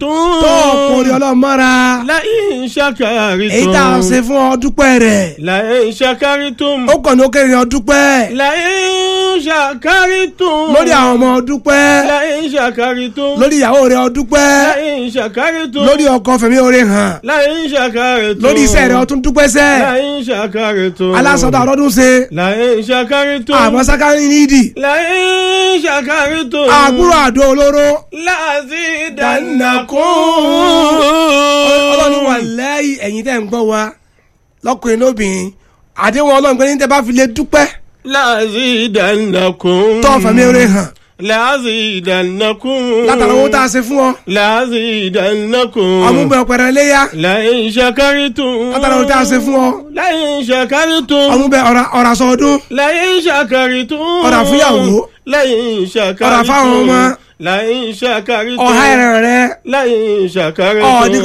ṣàkàrìtún. tó kórè ọlọ́mọ́ra láyìn ṣàkàrìtún. èyí tá a ṣe fún ọ dúpẹ́ rẹ̀ láyìn ṣàkàrìtún. ó kàn ní ó kéré ọ dúpẹ́ láyìn ṣàkàrìtún. lórí àwọn ọmọ ọ dúpẹ́ láyìn ṣàkàrìtún. lórí ìyàwó rẹ̀ ọ dúpẹ́ láyìn ṣàkàrìtún. lórí ọkọ fẹ̀mí oore hàn láyìn ṣàkàrìtún. lórí iṣẹ́ rẹ̀ ọ tún dúpẹ́ sẹ́ láyìn ṣàkàrìtún. alásọdọ̀ ọlọ́dún ṣe láyìn ṣàkàrìtún. àmọ́ sákárì nídìí láyìn ṣàkàrìtún. àbúrò àdó olóró láti dànàkún. ọlọ́ni wà dànàkún. lẹ́yìn ẹ̀yin tẹ́ ń gbọ́ wa lọ́kùnrin lóbìnrin àdéhùn ọlọ́run pé ní tẹ́ bá fi lè dúpẹ́ láti dànàkún. tọ́ fẹ̀mí oore hàn láti dànàkún. látara owó tá a ṣe fún ọ láti dànàkún. ọmúbẹ ọpẹrẹ léyà láyìn ṣàkàrìtún. látara owó tá a ṣe fún ọ láyìn ṣàkàrìtún. ọmúbẹ ọ̀rà sọ ọdún láyìn ṣàkàrìtún. Ọ̀rà fúnyàwó. láyìn ṣàkàrìtún. Ọ̀rà fáwọn ọmọ. láyìn ṣàkàrìtún. ọ̀há ẹ̀rẹ̀ rẹ láyìn ṣàkàrìtún. ọ̀ọ́dí